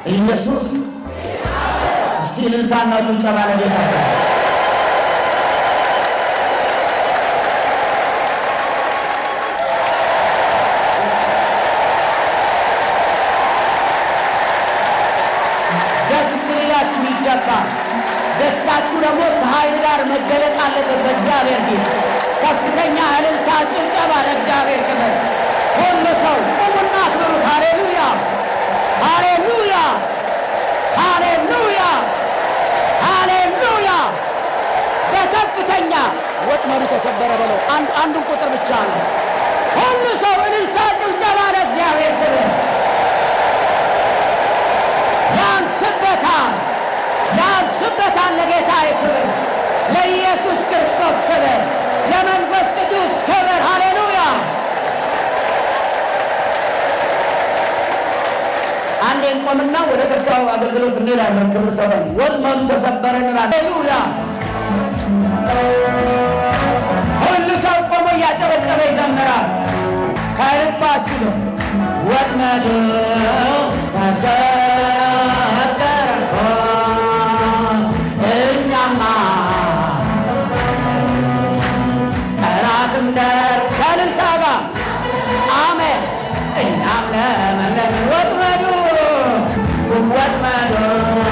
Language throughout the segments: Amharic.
ኢየሱስ እስቲ እልልታና ጭብጨባ ለጌታ ደስ ሊላችሁ ይገባል። ደስታችሁ ደግሞ ከኃይል ጋር መገለጥ አለበት በእግዚአብሔር ፊት። ከፍተኛ እልልታ፣ ጭብጨባ ለእግዚአብሔር ክብር። ሁሉ ሰው ቁሙና አክብሩት። ሃሌሉያ፣ ሃሌሉያ፣ ሃሌሉያ፣ ሃሌሉያ። በከፍተኛ ወጥመዱ ተሰበረ በለው። አንድ አንዱን ቁጥር ብቻ ነው። ሁሉ ሰው እልልታ፣ ጭብጨባ ለእግዚአብሔር ክብር። ያንስበታል ያንስበታል። ለጌታ ክብር፣ ለኢየሱስ ክርስቶስ ክብር፣ ለመንፈስ ቅዱስ ክብር። ሃሌሉያ። አንዴ እንቆምና ወደ ቀጣዩ አገልግሎት እንሄዳለን። ክብር ሰበን ወጥመዱ ተሰበረ እንላለን። ሃሌሉያ። ሁሉ ሰው ቆሞ እያጨበጨበ ይዘምራል። ከልባችሁ ነው። ወጥመዱ ተሰበረ እኛማ ጠላትም ደር ከእልልታ ጋር አሜን እኛም ለመለመ ወጥመዱ ወጥመዱ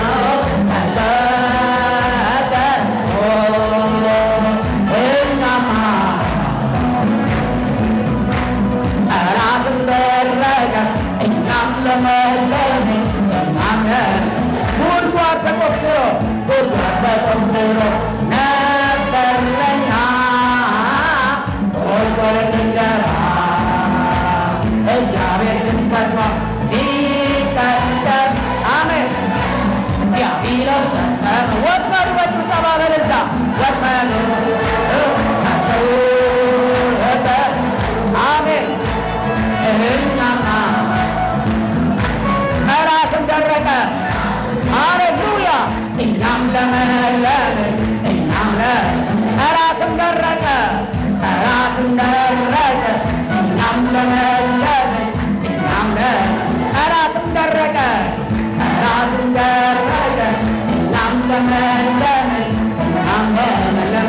ተሰበረ እኛማ ጠላትም ደረገ እኛም ለመለመ እኛም ጉድጓድ ተቆፍሮ ጉድጓድ ተቆፍሮ ነበር ለኛ ቁልቁል እንድንገባ እግዚአብሔር ግን ፈጥኖ ሲቀደም አሜን ዲያብሎስ ሰጠን ወጥመዱ በጭብጨባ በእልልታ ወጥመዱ ተሰወረ አሜን እኛማ ጠላትም ደረቀ ሃሌሉያ እኛም ለመለመ እኛም ለ ጠላትም ደረቀ ጠላትም ደረቀ እኛም ለመለመ እኛም ለ ጠላትም ደረቀ ጠላትም ደረቀ እኛም ለመለመ እኛም ለመለመ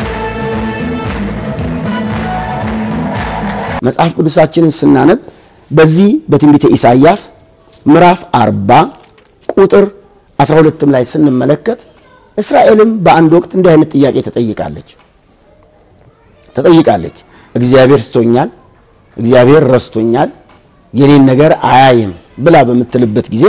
መጽሐፍ ቅዱሳችንን ስናነብ በዚህ በትንቢተ ኢሳይያስ ምዕራፍ 40 ቁጥር 12 ላይ ስንመለከት እስራኤልም በአንድ ወቅት እንዲህ አይነት ጥያቄ ተጠይቃለች ተጠይቃለች። እግዚአብሔር ትቶኛል፣ እግዚአብሔር ረስቶኛል፣ የኔን ነገር አያይም ብላ በምትልበት ጊዜ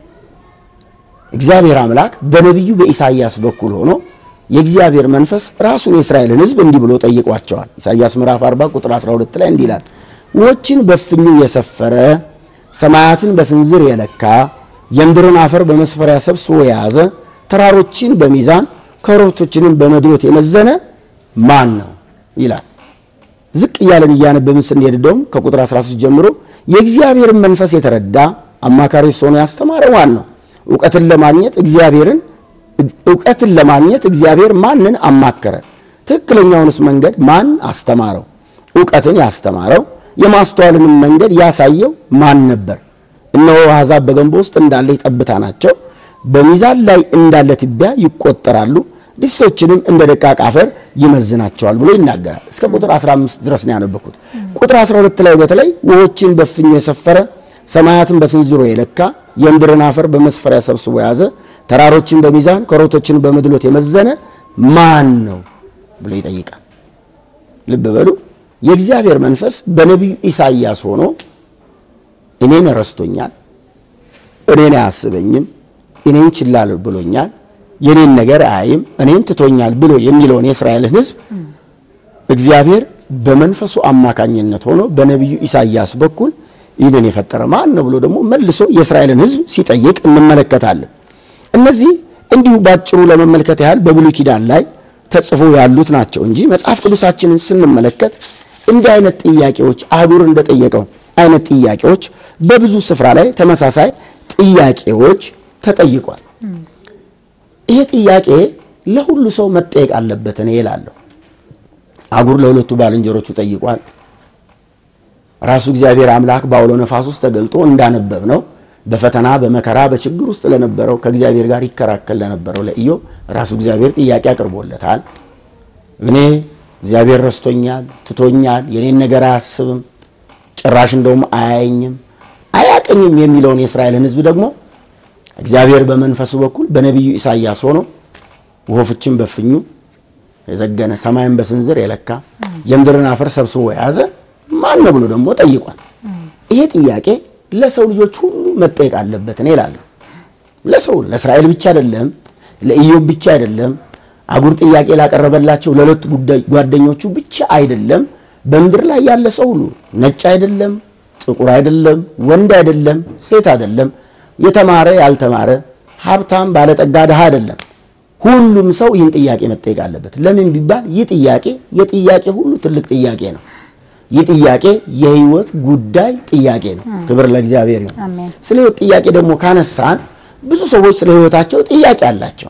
እግዚአብሔር አምላክ በነቢዩ በኢሳይያስ በኩል ሆኖ የእግዚአብሔር መንፈስ ራሱን የእስራኤልን ሕዝብ እንዲህ ብሎ ጠይቋቸዋል። ኢሳይያስ ምዕራፍ 40 ቁጥር 12 ላይ እንዲህ ይላል፣ ውኆችን በፍኙ የሰፈረ ሰማያትን በስንዝር የለካ የምድርን አፈር በመስፈሪያ ሰብስቦ የያዘ ተራሮችን በሚዛን ኮረብቶችንም በመድሎት የመዘነ ማን ነው ይላል። ዝቅ እያለን እያነበብን ስንሄድ ደግሞ ከቁጥር 13 ጀምሮ የእግዚአብሔርን መንፈስ የተረዳ አማካሪ ሆኖ ያስተማረ ማን ነው? እውቀትን ለማግኘት እግዚአብሔርን እውቀትን ለማግኘት እግዚአብሔር ማንን አማከረ? ትክክለኛውንስ መንገድ ማን አስተማረው? እውቀትን ያስተማረው የማስተዋልንም መንገድ ያሳየው ማን ነበር? እነሆ አሕዛብ በገንቦ ውስጥ እንዳለች ጠብታ ናቸው፣ በሚዛን ላይ እንዳለ ትቢያ ይቆጠራሉ፣ ድስቶችንም እንደ ደቃቅ አፈር ይመዝናቸዋል ብሎ ይናገራል። እስከ ቁጥር 15 ድረስ ነው ያነበኩት። ቁጥር 12 ላይ በተለይ ውኆችን በፍኙ የሰፈረ ሰማያትን በስንዝሮ የለካ የምድርን አፈር በመስፈሪያ ሰብስቦ የያዘ ተራሮችን በሚዛን ኮረብቶችን በመድሎት የመዘነ ማን ነው ብሎ ይጠይቃል። ልብ በሉ። የእግዚአብሔር መንፈስ በነቢዩ ኢሳይያስ ሆኖ እኔን ረስቶኛል፣ እኔን አያስበኝም፣ እኔን ችላል ብሎኛል፣ የኔን ነገር አያይም፣ እኔን ትቶኛል ብሎ የሚለውን የእስራኤልን ሕዝብ እግዚአብሔር በመንፈሱ አማካኝነት ሆኖ በነቢዩ ኢሳይያስ በኩል ይህንን የፈጠረ ማን ነው ብሎ ደግሞ መልሶ የእስራኤልን ሕዝብ ሲጠይቅ እንመለከታለን። እነዚህ እንዲሁ ባጭሩ ለመመልከት ያህል በብሉይ ኪዳን ላይ ተጽፎ ያሉት ናቸው እንጂ መጽሐፍ ቅዱሳችንን ስንመለከት እንዲህ አይነት ጥያቄዎች አህጉር እንደጠየቀው አይነት ጥያቄዎች በብዙ ስፍራ ላይ ተመሳሳይ ጥያቄዎች ተጠይቋል። ይሄ ጥያቄ ለሁሉ ሰው መጠየቅ አለበት እኔ እላለሁ። አህጉር ለሁለቱ ባልንጀሮቹ ጠይቋል። ራሱ እግዚአብሔር አምላክ በአውሎ ነፋስ ውስጥ ተገልጦ እንዳነበብ ነው በፈተና በመከራ በችግር ውስጥ ለነበረው ከእግዚአብሔር ጋር ይከራከል ለነበረው ለኢዮብ ራሱ እግዚአብሔር ጥያቄ አቅርቦለታል። እኔ እግዚአብሔር ረስቶኛል፣ ትቶኛል፣ የኔን ነገር አያስብም፣ ጭራሽ እንደውም አያየኝም፣ አያቀኝም የሚለውን የእስራኤልን ሕዝብ ደግሞ እግዚአብሔር በመንፈሱ በኩል በነቢዩ ኢሳይያስ ሆኖ ወፎችን በፍኙ የዘገነ ሰማይን በስንዝር የለካ የምድርን አፈር ሰብስቦ የያዘ ማን ነው ብሎ ደግሞ ጠይቋል። ይሄ ጥያቄ ለሰው ልጆች ሁሉ መጠየቅ አለበት እኔ እላለሁ። ለሰው ለእስራኤል ብቻ አይደለም፣ ለኢዮብ ብቻ አይደለም፣ አጉር ጥያቄ ላቀረበላቸው ለሁለት ጓደኞቹ ብቻ አይደለም። በምድር ላይ ያለ ሰው ሁሉ ነጭ አይደለም፣ ጥቁር አይደለም፣ ወንድ አይደለም፣ ሴት አይደለም፣ የተማረ ያልተማረ፣ ሀብታም ባለጠጋ፣ ድሃ አይደለም። ሁሉም ሰው ይህን ጥያቄ መጠየቅ አለበት። ለምን ቢባል ይህ ጥያቄ የጥያቄ ሁሉ ትልቅ ጥያቄ ነው። ይህ ጥያቄ የህይወት ጉዳይ ጥያቄ ነው። ክብር ለእግዚአብሔር ይሁን። አሜን። ስለ ህይወት ጥያቄ ደግሞ ካነሳን ብዙ ሰዎች ስለ ህይወታቸው ጥያቄ አላቸው።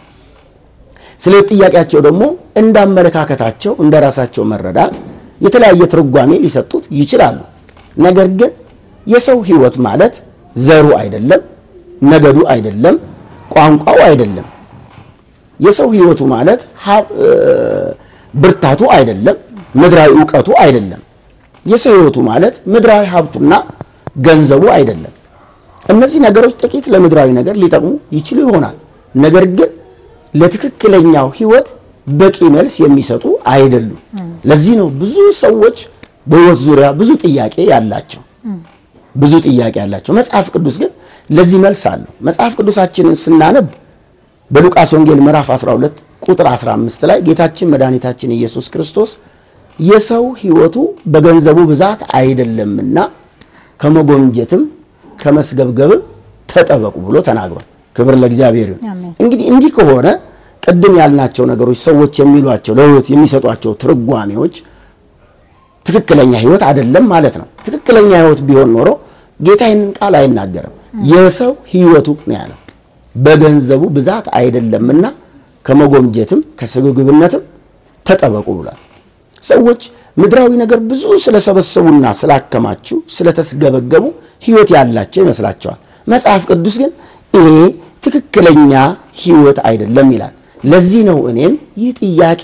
ስለ ህይወት ጥያቄያቸው ደግሞ እንዳመለካከታቸው እንደ ራሳቸው መረዳት የተለያየ ትርጓሜ ሊሰጡት ይችላሉ። ነገር ግን የሰው ህይወት ማለት ዘሩ አይደለም፣ ነገዱ አይደለም፣ ቋንቋው አይደለም። የሰው ህይወቱ ማለት ሀብ- እ፣ ብርታቱ አይደለም፣ ምድራዊ እውቀቱ አይደለም። የሰው ህይወቱ ማለት ምድራዊ ሀብቱና ገንዘቡ አይደለም። እነዚህ ነገሮች ጥቂት ለምድራዊ ነገር ሊጠቅሙ ይችሉ ይሆናል። ነገር ግን ለትክክለኛው ህይወት በቂ መልስ የሚሰጡ አይደሉም። ለዚህ ነው ብዙ ሰዎች በህይወት ዙሪያ ብዙ ጥያቄ ያላቸው ብዙ ጥያቄ ያላቸው። መጽሐፍ ቅዱስ ግን ለዚህ መልስ አለው። መጽሐፍ ቅዱሳችንን ስናነብ በሉቃስ ወንጌል ምዕራፍ 12 ቁጥር 15 ላይ ጌታችን መድኃኒታችን ኢየሱስ ክርስቶስ የሰው ህይወቱ በገንዘቡ ብዛት አይደለምና ከመጎምጀትም ከመስገብገብም ተጠበቁ ብሎ ተናግሯል። ክብር ለእግዚአብሔር ይሁን። አሜን። እንግዲህ እንዲህ ከሆነ ቅድም ያልናቸው ነገሮች ሰዎች የሚሏቸው ለህይወት የሚሰጧቸው ትርጓሜዎች ትክክለኛ ህይወት አይደለም ማለት ነው። ትክክለኛ ህይወት ቢሆን ኖሮ ጌታ ይህንን ቃል አይናገርም። የሰው ህይወቱ ነው ያለው በገንዘቡ ብዛት አይደለምና ከመጎምጀትም ከስግብግብነትም ተጠበቁ ብሏል። ሰዎች ምድራዊ ነገር ብዙ ስለሰበሰቡና ስላከማቹ ስለተስገበገቡ ህይወት ያላቸው ይመስላቸዋል። መጽሐፍ ቅዱስ ግን ይሄ ትክክለኛ ህይወት አይደለም ይላል። ለዚህ ነው እኔም ይህ ጥያቄ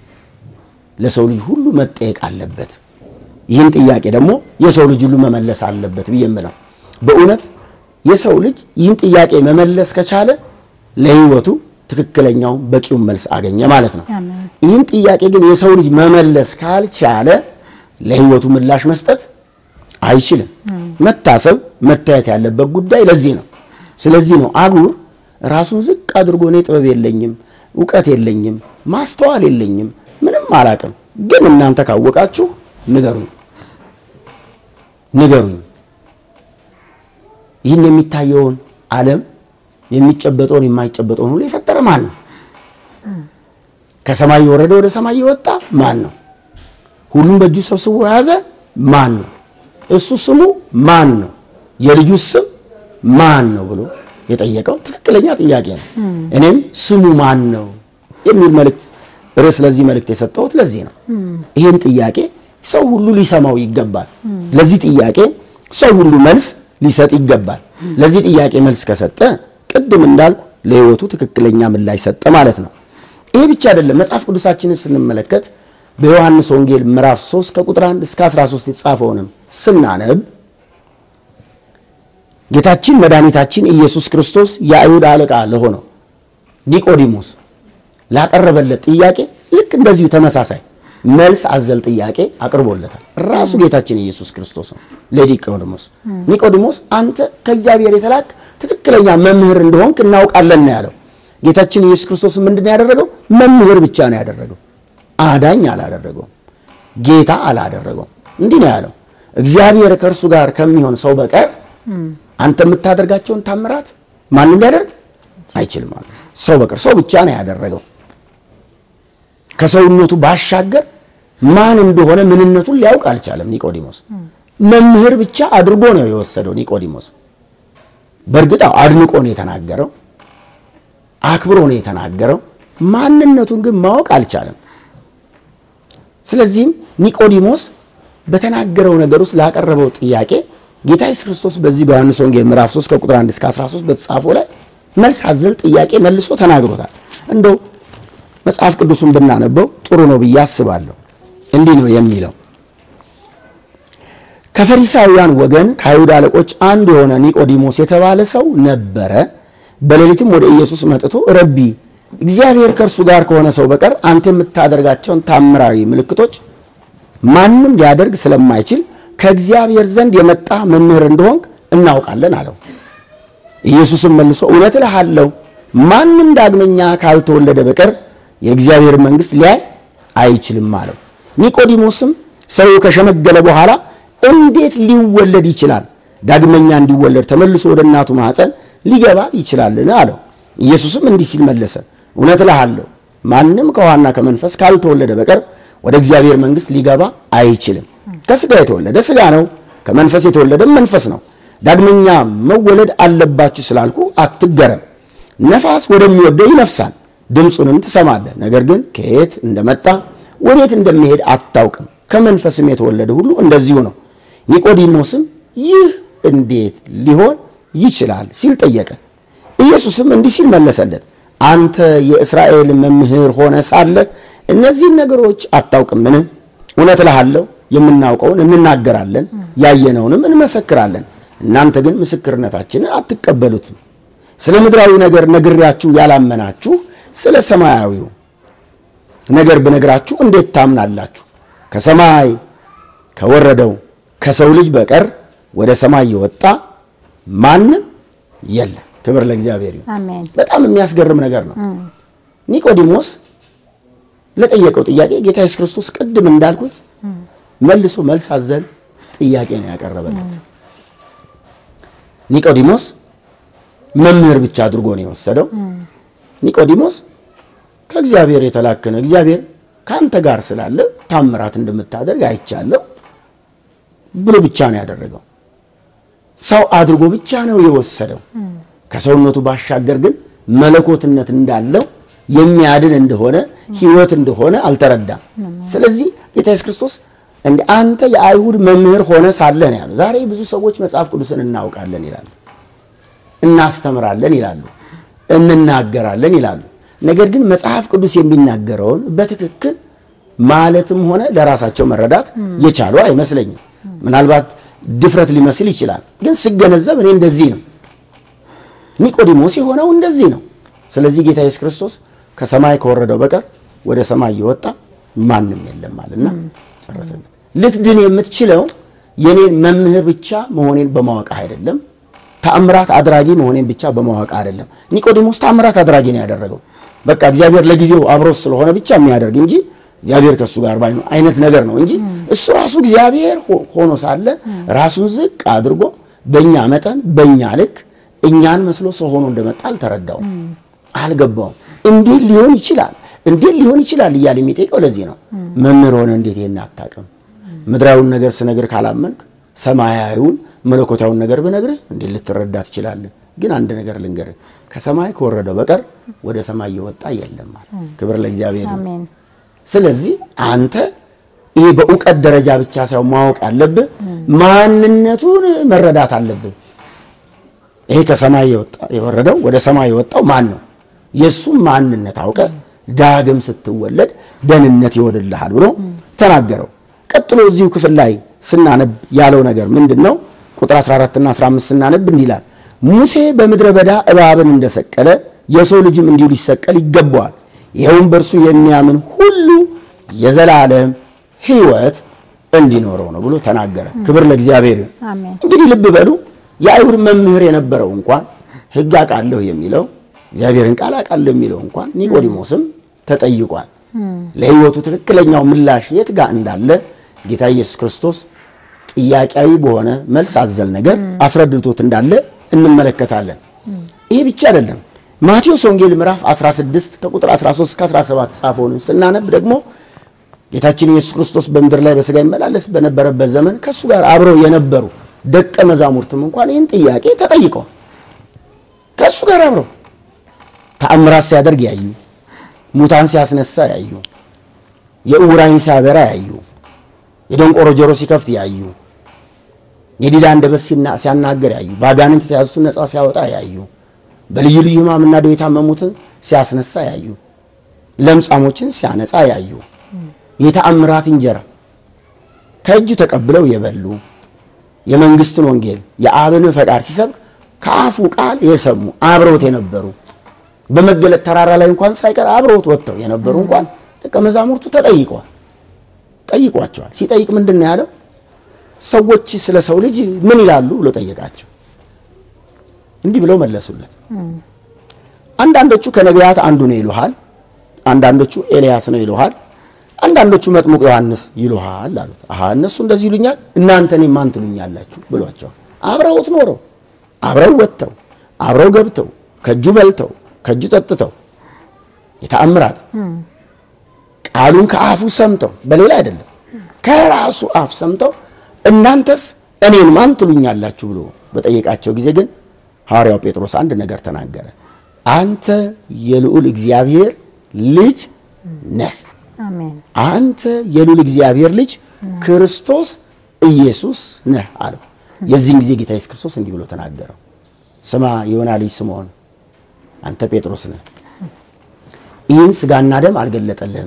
ለሰው ልጅ ሁሉ መጠየቅ አለበት። ይህን ጥያቄ ደግሞ የሰው ልጅ ሁሉ መመለስ አለበት ብዬ የምለው በእውነት የሰው ልጅ ይህን ጥያቄ መመለስ ከቻለ ለህይወቱ ትክክለኛውን በቂውን መልስ አገኘ ማለት ነው። አሜን። ይህን ጥያቄ ግን የሰው ልጅ መመለስ ካልቻለ ለህይወቱ ምላሽ መስጠት አይችልም። መታሰብ መታየት ያለበት ጉዳይ ለዚህ ነው። ስለዚህ ነው አጉር ራሱን ዝቅ አድርጎ እኔ ጥበብ የለኝም፣ እውቀት የለኝም፣ ማስተዋል የለኝም፣ ምንም አላቅም፣ ግን እናንተ ካወቃችሁ ንገሩኝ ንገሩኝ። ይህን የሚታየውን ዓለም የሚጨበጠውን የማይጨበጠውን ሁሉ የፈጠረ ማን ነው? ከሰማይ የወረደ ወደ ሰማይ የወጣ ማን ነው? ሁሉም በእጁ ሰብስቦ የያዘ ማን ነው? እሱ ስሙ ማን ነው? የልጁ ስም ማን ነው ብሎ የጠየቀው ትክክለኛ ጥያቄ ነው። እኔም ስሙ ማን ነው የሚል መልእክት ርዕስ ለዚህ መልእክት የሰጠሁት ለዚህ ነው። ይህን ጥያቄ ሰው ሁሉ ሊሰማው ይገባል። ለዚህ ጥያቄ ሰው ሁሉ መልስ ሊሰጥ ይገባል። ለዚህ ጥያቄ መልስ ከሰጠ ቅድም እንዳልኩ ለሕይወቱ ትክክለኛ ምላሽ ሰጠ ማለት ነው። ይሄ ብቻ አይደለም። መጽሐፍ ቅዱሳችንን ስንመለከት በዮሐንስ ወንጌል ምዕራፍ 3 ከቁጥር 1 እስከ 13 የተጻፈውንም ስናነብ ጌታችን መድኃኒታችን ኢየሱስ ክርስቶስ የአይሁድ አለቃ ለሆነው ኒቆዲሞስ ላቀረበለት ጥያቄ ልክ እንደዚሁ ተመሳሳይ መልስ አዘል ጥያቄ አቅርቦለታል። ራሱ ጌታችን ኢየሱስ ክርስቶስ ነው ለኒቆዲሞስ። ኒቆዲሞስ አንተ ከእግዚአብሔር የተላክ ትክክለኛ መምህር እንደሆንክ እናውቃለን ነው ያለው። ጌታችን ኢየሱስ ክርስቶስ ምንድን ነው ያደረገው? መምህር ብቻ ነው ያደረገው። አዳኝ አላደረገውም። ጌታ አላደረገውም። እንዲህ ነው ያለው፣ እግዚአብሔር ከእርሱ ጋር ከሚሆን ሰው በቀር አንተ የምታደርጋቸውን ታምራት ማንም ሊያደርግ አይችልም አለ። ሰው በቀር ሰው ብቻ ነው ያደረገው። ከሰውነቱ ባሻገር ማን እንደሆነ ምንነቱን ሊያውቅ አልቻለም ኒቆዲሞስ። መምህር ብቻ አድርጎ ነው የወሰደው ኒቆዲሞስ። በእርግጥ አዎ አድንቆ ነው የተናገረው፣ አክብሮ ነው የተናገረው። ማንነቱን ግን ማወቅ አልቻለም። ስለዚህም ኒቆዲሞስ በተናገረው ነገር ውስጥ ላቀረበው ጥያቄ ጌታ ኢየሱስ ክርስቶስ በዚህ በዮሐንስ ወንጌል ምዕራፍ 3 ከቁጥር 1 እስከ 13 በተጻፈው ላይ መልስ አዘል ጥያቄ መልሶ ተናግሮታል። እንደው መጽሐፍ ቅዱሱን ብናነበው ጥሩ ነው ብዬ አስባለሁ። እንዲህ ነው የሚለው ከፈሪሳውያን ወገን ከአይሁድ አለቆች አንዱ የሆነ ኒቆዲሞስ የተባለ ሰው ነበረ። በሌሊትም ወደ ኢየሱስ መጥቶ ረቢ፣ እግዚአብሔር ከእርሱ ጋር ከሆነ ሰው በቀር አንተ የምታደርጋቸውን ታምራዊ ምልክቶች ማንም ሊያደርግ ስለማይችል ከእግዚአብሔር ዘንድ የመጣ መምህር እንደሆንክ እናውቃለን አለው። ኢየሱስም መልሶ እውነት እልሃለሁ ማንም ዳግመኛ ካልተወለደ በቀር የእግዚአብሔር መንግሥት ሊያይ አይችልም አለው። ኒቆዲሞስም ሰው ከሸመገለ በኋላ እንዴት ሊወለድ ይችላል? ዳግመኛ እንዲወለድ ተመልሶ ወደ እናቱ ማኅፀን ሊገባ ይችላልን? አለው። ኢየሱስም እንዲህ ሲል መለሰ፣ እውነት እልሃለሁ ማንም ከውኃና ከመንፈስ ካልተወለደ በቀር ወደ እግዚአብሔር መንግሥት ሊገባ አይችልም። ከሥጋ የተወለደ ሥጋ ነው፣ ከመንፈስ የተወለደም መንፈስ ነው። ዳግመኛ መወለድ አለባችሁ ስላልኩ አትገረም። ነፋስ ወደሚወደው ይነፍሳል፣ ድምፁንም ትሰማለህ፣ ነገር ግን ከየት እንደመጣ ወዴት እንደሚሄድ አታውቅም። ከመንፈስም የተወለደ ሁሉ እንደዚሁ ነው። ኒቆዲሞስም ይህ እንዴት ሊሆን ይችላል ሲል ጠየቀ። ኢየሱስም እንዲህ ሲል መለሰለት፣ አንተ የእስራኤል መምህር ሆነ ሳለ እነዚህን ነገሮች አታውቅምን? እውነት እልሃለሁ የምናውቀውን እንናገራለን፣ ያየነውንም እንመሰክራለን፣ እናንተ ግን ምስክርነታችንን አትቀበሉትም። ስለ ምድራዊ ነገር ነግሬያችሁ ያላመናችሁ ስለ ሰማያዊው ነገር ብነግራችሁ እንዴት ታምናላችሁ? ከሰማይ ከወረደው ከሰው ልጅ በቀር ወደ ሰማይ የወጣ ማንም የለም። ክብር ለእግዚአብሔር ይሁን። አሜን። በጣም የሚያስገርም ነገር ነው። ኒቆዲሞስ ለጠየቀው ጥያቄ ጌታ ኢየሱስ ክርስቶስ ቅድም እንዳልኩት መልሶ መልስ አዘል ጥያቄ ነው ያቀረበለት። ኒቆዲሞስ መምህር ብቻ አድርጎ ነው የወሰደው። ኒቆዲሞስ ከእግዚአብሔር የተላከነ እግዚአብሔር ከአንተ ጋር ስላለ ታምራት እንደምታደርግ አይቻለሁ ብሎ ብቻ ነው ያደረገው። ሰው አድርጎ ብቻ ነው የወሰደው። ከሰውነቱ ባሻገር ግን መለኮትነት እንዳለው የሚያድን እንደሆነ ሕይወት እንደሆነ አልተረዳም። ስለዚህ ጌታ ኢየሱስ ክርስቶስ እንደ አንተ የአይሁድ መምህር ሆነ ሳለህ ነው ያለው። ዛሬ ብዙ ሰዎች መጽሐፍ ቅዱስን እናውቃለን ይላሉ፣ እናስተምራለን ይላሉ፣ እንናገራለን ይላሉ። ነገር ግን መጽሐፍ ቅዱስ የሚናገረውን በትክክል ማለትም ሆነ ለራሳቸው መረዳት የቻሉ አይመስለኝም። ምናልባት ድፍረት ሊመስል ይችላል። ግን ስገነዘብ እኔ እንደዚህ ነው። ኒቆዲሞስ የሆነው እንደዚህ ነው። ስለዚህ ጌታ ኢየሱስ ክርስቶስ ከሰማይ ከወረደው በቀር ወደ ሰማይ የወጣ ማንም የለም አለና ጨረሰለት። ልትድን የምትችለው የኔን መምህር ብቻ መሆኔን በማወቅ አይደለም፣ ተአምራት አድራጊ መሆኔን ብቻ በማወቅ አይደለም። ኒቆዲሞስ ተአምራት አድራጊ ነው ያደረገው። በቃ እግዚአብሔር ለጊዜው አብሮት ስለሆነ ብቻ የሚያደርግ እንጂ እግዚአብሔር ከእሱ ጋር ባይ አይነት ነገር ነው እንጂ እሱ ራሱ እግዚአብሔር ሆኖ ሳለ ራሱን ዝቅ አድርጎ በእኛ መጠን በእኛ ልክ እኛን መስሎ ሰው ሆኖ እንደመጣ አልተረዳውም፣ አልገባውም። እንዴት ሊሆን ይችላል እንዴት ሊሆን ይችላል እያለ የሚጠይቀው ለዚህ ነው። መምህር ሆነ እንዴት ይሄን አታውቅም? ምድራዊውን ነገር ስነግር ካላመንክ ሰማያዊውን መለኮታዊውን ነገር ብነግርህ እንዴት ልትረዳ ትችላለህ? ግን አንድ ነገር ልንገርህ፣ ከሰማይ ከወረደው በቀር ወደ ሰማይ የወጣ የለም ማለት። ክብር ለእግዚአብሔር ይሁን። አሜን። ስለዚህ አንተ ይሄ በእውቀት ደረጃ ብቻ ሳይሆን ማወቅ አለብህ፣ ማንነቱን መረዳት አለብህ። ይሄ ከሰማይ የወጣ- የወረደው ወደ ሰማይ የወጣው ማን ነው? የእሱም ማንነት አውቀ ዳግም ስትወለድ ደህንነት ይወድልሃል ብሎ ተናገረው። ቀጥሎ እዚሁ ክፍል ላይ ስናነብ ያለው ነገር ምንድን ነው? ቁጥር 14 እና 15 ስናነብ እንዲህ ይላል፣ ሙሴ በምድረ በዳ እባብን እንደሰቀለ የሰው ልጅም እንዲሁ ሊሰቀል ይገባዋል። ይኸውም በእርሱ የሚያምን ሁሉ የዘላለም ሕይወት እንዲኖረው ነው ብሎ ተናገረ። ክብር ለእግዚአብሔር ይሁን። አሜን። እንግዲህ ልብ በሉ የአይሁድ መምህር የነበረው እንኳን ሕግ አውቃለሁ የሚለው እግዚአብሔርን ቃል አውቃለሁ የሚለው እንኳን ኒቆዲሞስም ተጠይቋል። ለሕይወቱ ትክክለኛው ምላሽ የት ጋር እንዳለ ጌታ ኢየሱስ ክርስቶስ ጥያቄያዊ በሆነ መልስ አዘል ነገር አስረድቶት እንዳለ እንመለከታለን። ይህ ብቻ አይደለም። ማቴዎስ ወንጌል ምዕራፍ 16 ከቁጥር 13 እስከ 17 ጻፈውን ስናነብ ደግሞ ጌታችን ኢየሱስ ክርስቶስ በምድር ላይ በሥጋ ይመላለስ በነበረበት ዘመን ከእሱ ጋር አብረው የነበሩ ደቀ መዛሙርትም እንኳን ይህን ጥያቄ ተጠይቀው ከእሱ ጋር አብረው ተአምራት ሲያደርግ ያዩ፣ ሙታን ሲያስነሳ ያዩ፣ የዕውራን ሲያበራ ያዩ፣ የደንቆሮ ጆሮ ሲከፍት ያዩ፣ የዲዳ አንደበት ሲያናገር ያዩ፣ በአጋንንት የተያዙትን ነፃ ሲያወጣ ያዩ፣ በልዩ ልዩ ሕማምና ደዌ የታመሙትን ሲያስነሳ ያዩ፣ ለምጻሞችን ሲያነጻ ያዩ፣ የተአምራት እንጀራ ከእጁ ተቀብለው የበሉ የመንግስትን ወንጌል የአብን ፈቃድ ሲሰብክ ከአፉ ቃል የሰሙ አብረውት የነበሩ በመገለጥ ተራራ ላይ እንኳን ሳይቀር አብረውት ወጥተው የነበሩ እንኳን ደቀ መዛሙርቱ ተጠይቀዋል ጠይቋቸዋል። ሲጠይቅ ምንድን ነው ያለው? ሰዎች ስለ ሰው ልጅ ምን ይላሉ ብሎ ጠየቃቸው። እንዲህ ብለው መለሱለት። አንዳንዶቹ ከነቢያት አንዱ ነው ይሉሃል፣ አንዳንዶቹ ኤልያስ ነው ይሉሃል፣ አንዳንዶቹ መጥምቁ ዮሐንስ ይሉሃል አሉት። አሃ እነሱ እንደዚህ ይሉኛል፣ እናንተ እኔን ማን ትሉኛላችሁ ብሏቸዋል። አብረውት ኖረው አብረው ወጥተው አብረው ገብተው ከእጁ በልተው ከእጁ ጠጥተው የተአምራት ቃሉን ከአፉ ሰምተው በሌላ አይደለም ከራሱ አፍ ሰምተው እናንተስ እኔን ማን ትሉኛላችሁ ብሎ በጠየቃቸው ጊዜ ግን ሐዋርያው ጴጥሮስ አንድ ነገር ተናገረ። አንተ የልዑል እግዚአብሔር ልጅ ነህ። አሜን አንተ የልዑል እግዚአብሔር ልጅ ክርስቶስ ኢየሱስ ነህ አለው። የዚህን ጊዜ ጌታ ኢየሱስ ክርስቶስ እንዲህ ብሎ ተናገረው። ስማ የዮና ልጅ ስምዖን አንተ ጴጥሮስ ነህ፣ ይህን ሥጋና ደም አልገለጠልህም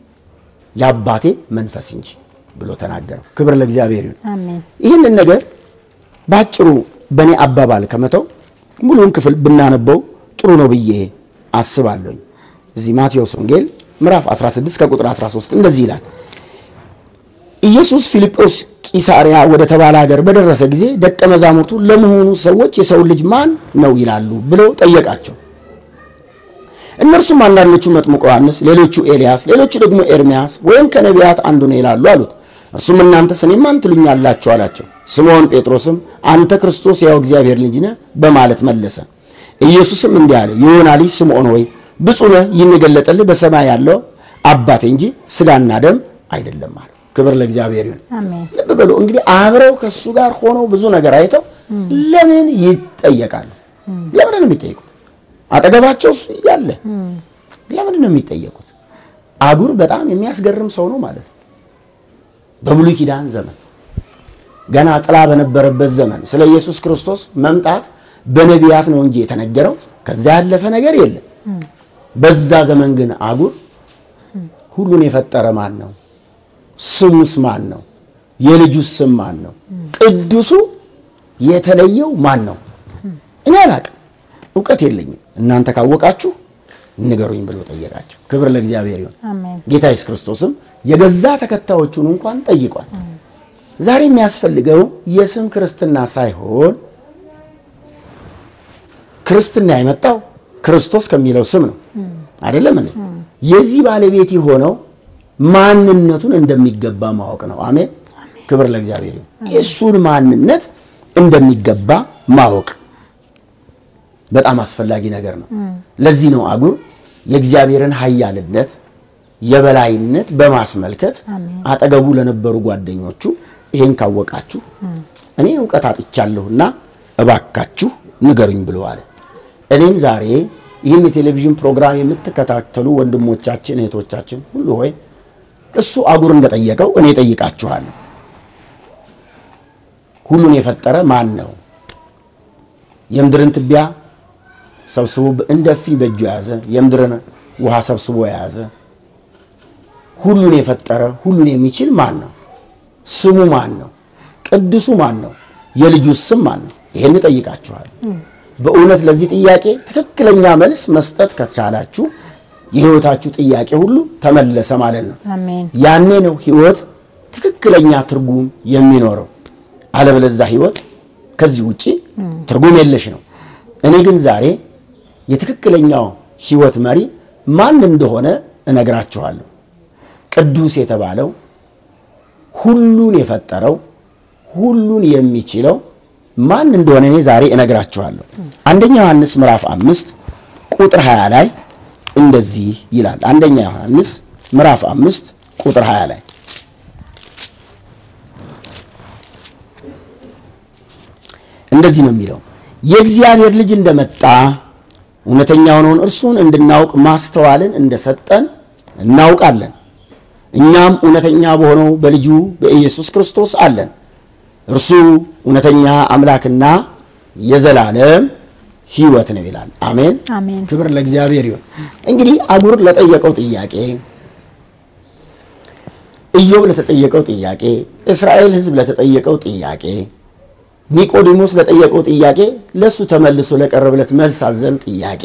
የአባቴ መንፈስ እንጂ ብሎ ተናገረው። ክብር ለእግዚአብሔር ይሁን። አሜን ይህንን ነገር ባጭሩ በእኔ አባባል ከመተው ሙሉውን ክፍል ብናነበው ጥሩ ነው ብዬ አስባለሁኝ። እዚህ ማቴዎስ ወንጌል ምዕራፍ 16 ከቁጥር 13 እንደዚህ ይላል። ኢየሱስ ፊልጶስ ቂሳሪያ ወደ ተባለ ሀገር በደረሰ ጊዜ ደቀ መዛሙርቱ ለመሆኑ ሰዎች የሰው ልጅ ማን ነው ይላሉ ብለው ጠየቃቸው። እነርሱም አንዳንዶቹ መጥምቁ ዮሐንስ፣ ሌሎቹ ኤልያስ፣ ሌሎቹ ደግሞ ኤርሚያስ ወይም ከነቢያት አንዱ ነው ይላሉ አሉት። እርሱም እናንተስ እኔ ማን ትሉኛላችሁ አላቸው። ስምዖን ጴጥሮስም አንተ ክርስቶስ ያው እግዚአብሔር ልጅ ነህ በማለት መለሰ። ኢየሱስም እንዲህ አለ፣ የዮና ልጅ ስምዖን ሆይ ብፁዕ ነህ፣ ይህን የገለጠልህ በሰማይ ያለው አባቴ እንጂ ሥጋና ደም አይደለም አለ። ክብር ለእግዚአብሔር ይሁን። አሜን ልብ በሉ እንግዲህ አብረው ከእሱ ጋር ሆነው ብዙ ነገር አይተው ለምን ይጠየቃሉ? ለምን ነው የሚጠየቁት? አጠገባቸው እሱ እያለ ለምን ነው የሚጠየቁት? አጉር በጣም የሚያስገርም ሰው ነው ማለት ነው። በብሉይ ኪዳን ዘመን ገና ጥላ በነበረበት ዘመን ስለ ኢየሱስ ክርስቶስ መምጣት በነቢያት ነው እንጂ የተነገረው ከዛ ያለፈ ነገር የለም። በዛ ዘመን ግን አጉር ሁሉን የፈጠረ ማን ነው? ስሙስ ማን ነው? የልጁስ ስም ማን ነው? ቅዱሱ የተለየው ማን ነው? እኔ አላቅም፣ እውቀት የለኝም። እናንተ ካወቃችሁ ንገሩኝ ብሎ ጠየቃቸው። ክብር ለእግዚአብሔር ይሁን። አሜን ጌታ ኢየሱስ ክርስቶስም የገዛ ተከታዮቹን እንኳን ጠይቋል። ዛሬ የሚያስፈልገው የስም ክርስትና ሳይሆን ክርስትና የመጣው ክርስቶስ ከሚለው ስም ነው አይደለም እንዴ? የዚህ ባለቤት የሆነው ማንነቱን እንደሚገባ ማወቅ ነው። አሜን። ክብር ለእግዚአብሔር ይሁን። የእሱን ማንነት እንደሚገባ ማወቅ በጣም አስፈላጊ ነገር ነው። ለዚህ ነው አጉር የእግዚአብሔርን ኃያልነት የበላይነት በማስመልከት አጠገቡ ለነበሩ ጓደኞቹ ይሄን ካወቃችሁ እኔ እውቀት አጥቻለሁና እባካችሁ ንገሩኝ ብሎ አለ። እኔም ዛሬ ይህን የቴሌቪዥን ፕሮግራም የምትከታተሉ ወንድሞቻችን እህቶቻችን ሁሉ ሆይ እሱ አጉር እንደጠየቀው እኔ ጠይቃችኋለሁ። ሁሉን የፈጠረ ማን ነው? የምድርን ትቢያ ሰብስቦ እንደ እፍኝ በእጁ የያዘ የምድርን ውሃ ሰብስቦ የያዘ ሁሉን የፈጠረ ሁሉን የሚችል ማን ነው? ስሙ ማን ነው? ቅዱሱ ማን ነው? የልጁ ስም ማን ነው? ይሄን እጠይቃችኋለሁ። በእውነት ለዚህ ጥያቄ ትክክለኛ መልስ መስጠት ከቻላችሁ የህይወታችሁ ጥያቄ ሁሉ ተመለሰ ማለት ነው። አሜን ያኔ ነው ህይወት ትክክለኛ ትርጉም የሚኖረው። አለበለዚያ ህይወት ከዚህ ውጪ ትርጉም የለሽ ነው። እኔ ግን ዛሬ የትክክለኛው ህይወት መሪ ማን እንደሆነ እነግራችኋለሁ። ቅዱስ የተባለው ሁሉን የፈጠረው ሁሉን የሚችለው ማን እንደሆነ እኔ ዛሬ እነግራችኋለሁ። አንደኛ ዮሐንስ ምዕራፍ አምስት ቁጥር 20 ላይ እንደዚህ ይላል። አንደኛ ዮሐንስ ምዕራፍ አምስት ቁጥር 20 ላይ እንደዚህ ነው የሚለው የእግዚአብሔር ልጅ እንደመጣ እውነተኛ የሆነውን እርሱን እንድናውቅ ማስተዋልን እንደሰጠን እናውቃለን። እኛም እውነተኛ በሆነው በልጁ በኢየሱስ ክርስቶስ አለን። እርሱ እውነተኛ አምላክና የዘላለም ሕይወት ነው ይላል። አሜን አሜን። ክብር ለእግዚአብሔር ይሁን። እንግዲህ አጉር ለጠየቀው ጥያቄ፣ ኢዮብ ለተጠየቀው ጥያቄ፣ እስራኤል ሕዝብ ለተጠየቀው ጥያቄ፣ ኒቆዲሞስ ለጠየቀው ጥያቄ፣ ለእሱ ተመልሶ ለቀረበለት መልስ አዘል ጥያቄ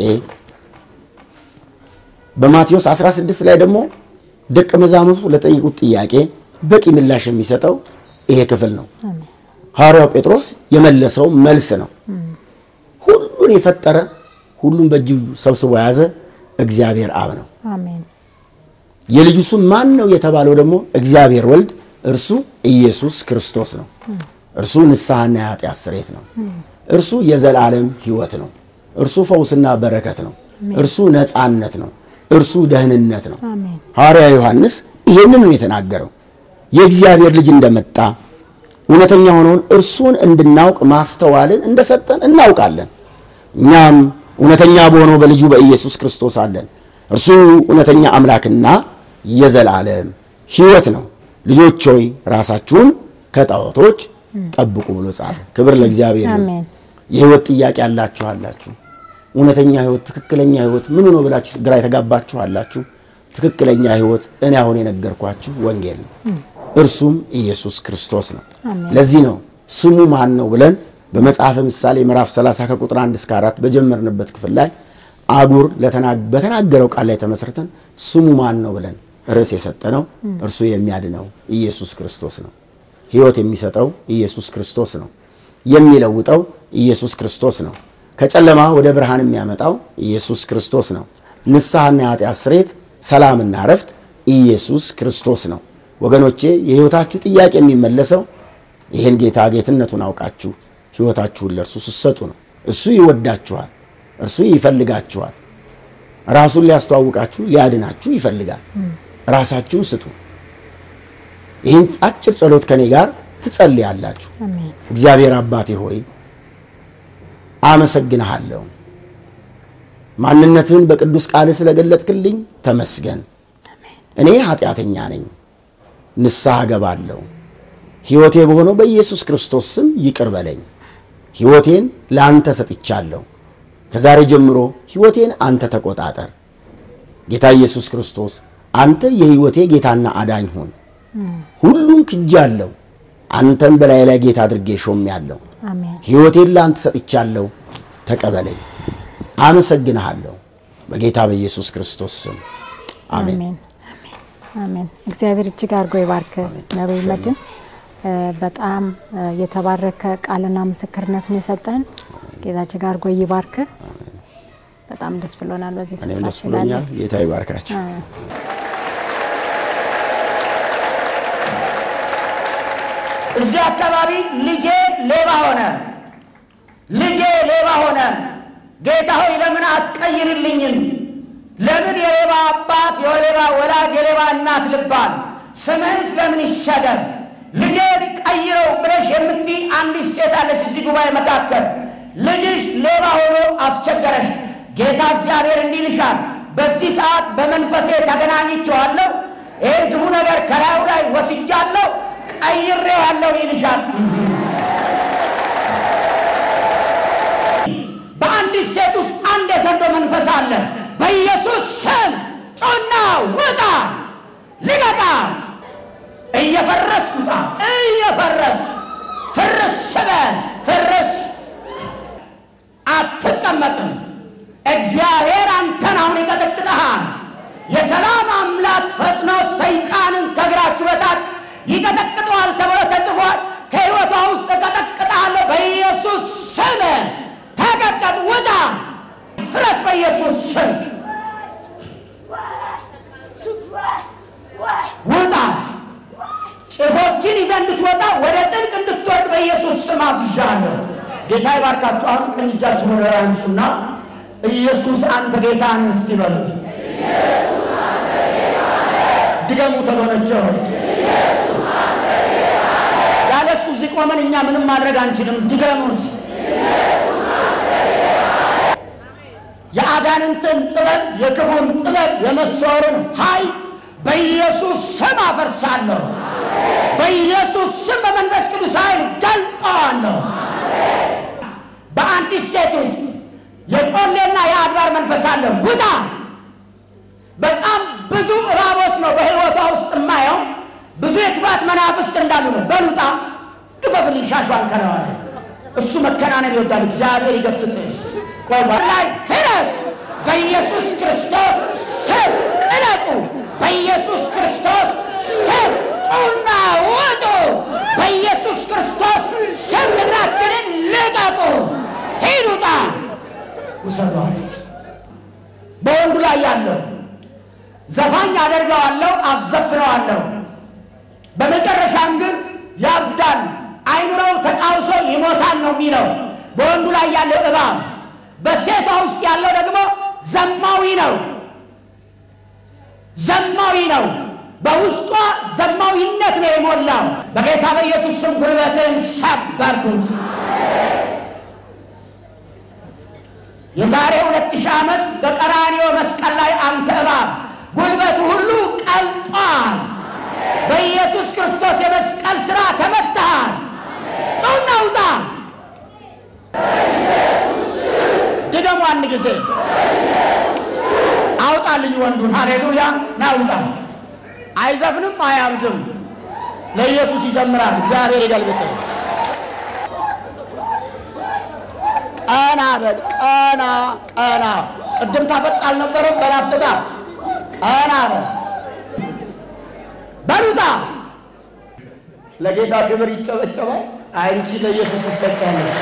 በማቴዎስ 16 ላይ ደግሞ ደቀ መዛሙርቱ ለጠየቁት ጥያቄ በቂ ምላሽ የሚሰጠው ይሄ ክፍል ነው። ሐዋርያው ጴጥሮስ የመለሰው መልስ ነው። ሁሉን የፈጠረ ሁሉን በእጁ ሰብስቦ የያዘ እግዚአብሔር አብ ነው። አሜን የልጁ ስም ማን ነው የተባለው ደግሞ እግዚአብሔር ወልድ እርሱ ኢየሱስ ክርስቶስ ነው። እርሱ ንስሐና የኃጢአት ስርየት ነው። እርሱ የዘላለም ሕይወት ነው። እርሱ ፈውስና በረከት ነው። እርሱ ነፃነት ነው። እርሱ ደህንነት ነው። አሜን ሐዋርያ ዮሐንስ ይሄንን ነው የተናገረው። የእግዚአብሔር ልጅ እንደመጣ እውነተኛ ሆነውን እርሱን እንድናውቅ ማስተዋልን እንደሰጠን እናውቃለን። እኛም እውነተኛ በሆነው በልጁ በኢየሱስ ክርስቶስ አለን። እርሱ እውነተኛ አምላክና የዘላለም ሕይወት ነው። ልጆች ሆይ ራሳችሁን ከጣዖቶች ጠብቁ ብሎ ጻፈ። ክብር ለእግዚአብሔር ይሁን። አሜን የህይወት ጥያቄ ያላችሁ አላችሁ። እውነተኛ ህይወት፣ ትክክለኛ ህይወት ምን ነው ብላችሁ ግራ የተጋባችሁ አላችሁ። ትክክለኛ ህይወት እኔ አሁን የነገርኳችሁ ወንጌል ነው። እርሱም ኢየሱስ ክርስቶስ ነው። አሜን። ለዚህ ነው ስሙ ማን ነው ብለን በመጽሐፈ ምሳሌ ምዕራፍ 30 ከቁጥር 1 እስከ 4 በጀመርንበት ክፍል ላይ አጉር ለተና- በተናገረው ቃል ላይ ተመስርተን ስሙ ማን ነው ብለን ርዕስ የሰጠነው እርሱ የሚያድነው ኢየሱስ ክርስቶስ ነው። ህይወት የሚሰጠው ኢየሱስ ክርስቶስ ነው። የሚለውጠው ኢየሱስ ክርስቶስ ነው። ከጨለማ ወደ ብርሃን የሚያመጣው ኢየሱስ ክርስቶስ ነው። ንስሐና የኃጢአት ስርየት፣ ሰላምና እረፍት ኢየሱስ ክርስቶስ ነው። ወገኖቼ የህይወታችሁ ጥያቄ የሚመለሰው ይህን ጌታ ጌትነቱን አውቃችሁ ህይወታችሁን ለእርሱ ስትሰጡ ነው። እሱ ይወዳችኋል። እርሱ ይፈልጋችኋል። ራሱን ሊያስተዋውቃችሁ ሊያድናችሁ ይፈልጋል። ራሳችሁን ስጡ። ይህን አጭር ጸሎት ከኔ ጋር ትጸልያላችሁ። አሜን እግዚአብሔር አባቴ ሆይ አመሰግንሃለሁ። ማንነትህን በቅዱስ ቃል ስለገለጥክልኝ ተመስገን። እኔ ኃጢአተኛ ነኝ፣ ንስሐ ገባለሁ። ሕይወቴ በሆነው በኢየሱስ ክርስቶስ ስም ይቅር በለኝ። ሕይወቴን ለአንተ ሰጥቻለሁ። ከዛሬ ጀምሮ ሕይወቴን አንተ ተቆጣጠር። ጌታ ኢየሱስ ክርስቶስ አንተ የሕይወቴ ጌታና አዳኝ ሁን። ሁሉን ክጃለሁ፣ አንተን በላይ ላይ ጌታ አድርጌ ሾሜያለሁ። አሜን ሕይወቴን ለአንተ ሰጥቻለሁ፣ ተቀበለኝ። አመሰግንሃለሁ በጌታ በኢየሱስ ክርስቶስ ስም አሜን። አሜን አሜን አሜን። እግዚአብሔር እጅግ አድርጎ ይባርክ ነቢይ መድን። እ በጣም እ የተባረከ ቃልና ምስክርነትን የሰጠን ጌታ እጅግ አድርጎ ይባርክ። በጣም ደስ ብሎናል በዚህ እኔም ስፍራ ደስ ብሎኛል። ስላለ ጌታ ይባርካችሁ። እዚህ አካባቢ ልጄ ሌባ ሆነ፣ ልጄ ሌባ ሆነ። ጌታ ሆይ ለምን አትቀይርልኝም? ለምን የሌባ አባት፣ የሌባ ወላጅ፣ የሌባ እናት ልባል? ስምህስ ለምን ይሸገር? ልጄ ቀይረው ብለሽ የምትይ አንዲት ሴት አለሽ እዚህ ጉባኤ መካከል። ልጅሽ ሌባ ሆኖ አስቸገረሽ። ጌታ እግዚአብሔር እንዲህ ይልሻል፣ በዚህ ሰዓት በመንፈሴ ተገናኝቼዋለሁ። ይህን ክፉ ነገር ከላዩ ላይ ወስጃለሁ፣ ቀይሬዋለሁ ይልሻል። በአንዲት ሴት ውስጥ አንድ የዘንዶ መንፈስ አለ። በኢየሱስ ስም ጮና ውጣ፣ ልቀቃ። እየፈረስ ውጣ፣ እየፈረስ ፍርስ በል ፍርስ። አትቀመጥም። እግዚአብሔር አንተን አሁን ይቀጠቅጠሃል። የሰላም አምላክ ፈጥኖ ሰይጣንን ከእግራችሁ በታች ይቀጠቅጠዋል ተብሎ ተጽፏል። ከሕይወቷ ውስጥ እቀጠቅጣለሁ በኢየሱስ ስም። ተቀጥቀጥ፣ ውጣ፣ ፍረስ በኢየሱስ ስም ውጣ። ጭፎችን ይዘህ እንድትወጣ ወደ ጥልቅ እንድትወርድ በኢየሱስ ስም አዝዣለሁ። ጌታ ይባርካችሁ። አሁን ቀኝ እጃችሁን ወደ ላይ አንሱና ኢየሱስ አንተ ጌታ ነህ እስቲ በሉ። ድገሙ ተጎነቸ ሆይ ያለ እሱ እዚህ ቆመን እኛ ምንም ማድረግ አንችልም። ድገሙት። የአጋንንትን ጥበብ የክፉን ጥበብ የመሰወርን ኃይል በኢየሱስ ስም አፈርሳለሁ። በኢየሱስ ስም በመንፈስ ቅዱስ ኃይል ገልጠዋለሁ። በአንዲት ሴት ውስጥ የቆሌና የአድባር መንፈስ አለ። ውጣ! በጣም ብዙ እባቦች ነው በሕይወቷ ውስጥ የማየው። ብዙ የክፋት መናፍስት እንዳሉ ነው። በሉጣ ግፈፍልኝ ሻሿን ከለዋ ላይ እሱ መከናነብ ይወዳል። እግዚአብሔር ይገስጽ። ቆይ ላይ ፍረስ! በኢየሱስ ክርስቶስ ስም ቅለጡ! በኢየሱስ ክርስቶስ ስም ጩና ውጡ! በኢየሱስ ክርስቶስ ስም ምድራችንን ልቀቁ! ሂድ ውጣ! ውሰዷት። በወንዱ ላይ ያለው ዘፋኝ አደርገዋለሁ፣ አዘፍነዋለሁ። በመጨረሻም ግን ያብዳል፣ አይምሮው ተቃውሶ ይሞታል ነው የሚለው በወንዱ ላይ ያለው እባብ። በሴቷ ውስጥ ያለው ደግሞ ዘማዊ ነው፣ ዘማዊ ነው። በውስጧ ዘማዊነት ነው የሞላው። በጌታ በኢየሱስ ስም ጉልበትን ሰበርኩት። የዛሬ ሁለት ሺህ ዓመት በቀራንዮ መስቀል ላይ አንተ እባብ ጉልበቱ ሁሉ ቀልጧል። በኢየሱስ ክርስቶስ የመስቀል ሥራ ተመትተሃል። ጩና ውጣ! ድገሙ አንድ ጊዜ አውጣልኝ ወንዱን። ሃሌሉያ! ና ውጣ። አይዘፍንም፣ አያምድም። ለኢየሱስ ይዘምራል። እግዚአብሔር ይገልብጥ። ቀና በል ቀና ቀና። ቅድም ታፈጥ አልነበረም? በናፍጥጣ ቀና በል በሉጣ። ለጌታ ክብር ይጨበጨባል። አንቺ ለኢየሱስ ትሰጫለሽ።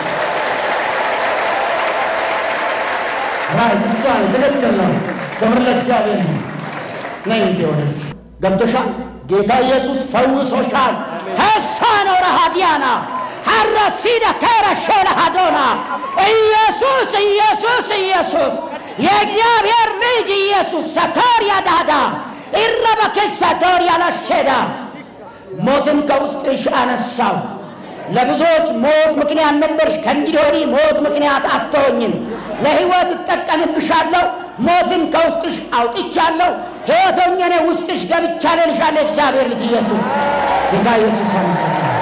ራይ እሷ ትክክል ነው። ክብር ለእግዚአብሔር ነው። ነይ እንጂ ወደዚህ ገብቶሻል። ጌታ ኢየሱስ ፈውሶሻል። ሀሳ ነው ረሃዲያና ሀረሲደ ከረሾለ ሀዶና ኢየሱስ ኢየሱስ ኢየሱስ የእግዚአብሔር ልጅ ኢየሱስ ሰቶሪያ ዳዳ ኢረበክስ ሰቶሪያ ላሼዳ ሞትን ከውስጥሽ አነሳው። ለብዙዎች ሞት ምክንያት ነበርሽ። ከእንግዲህ ወዲህ ሞት ምክንያት አትሆኝም። ለሕይወት እጠቀምብሻለሁ። ሞትን ከውስጥሽ አውጥቻለሁ። ሕይወት ሆኜ እኔ ውስጥሽ ገብቻለሁ እልሻለሁ። እግዚአብሔር ልጅ ኢየሱስ ጌታ ኢየሱስ አመሰግናለሁ።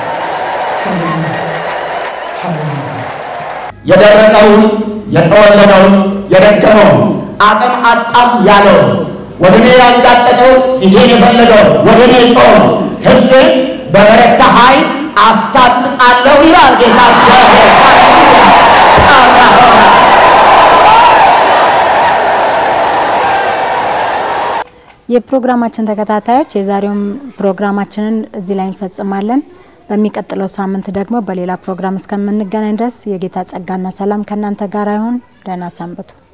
የደረቀውን የጠወለገውን የደከመውን አቅም አጣም ያለውን ወደ እኔ ያንጋጠጠው ፊቴን የፈለገው ወደ እኔ ጮህ ሕዝብን በበረታ ኃይል አስታጥቃለሁ ይላል ጌታ እግዚአብሔር። የፕሮግራማችን ተከታታዮች የዛሬውን ፕሮግራማችንን እዚህ ላይ እንፈጽማለን። በሚቀጥለው ሳምንት ደግሞ በሌላ ፕሮግራም እስከምንገናኝ ድረስ የጌታ ጸጋና ሰላም ከእናንተ ጋር ይሁን። ደህና ሰንብቱ።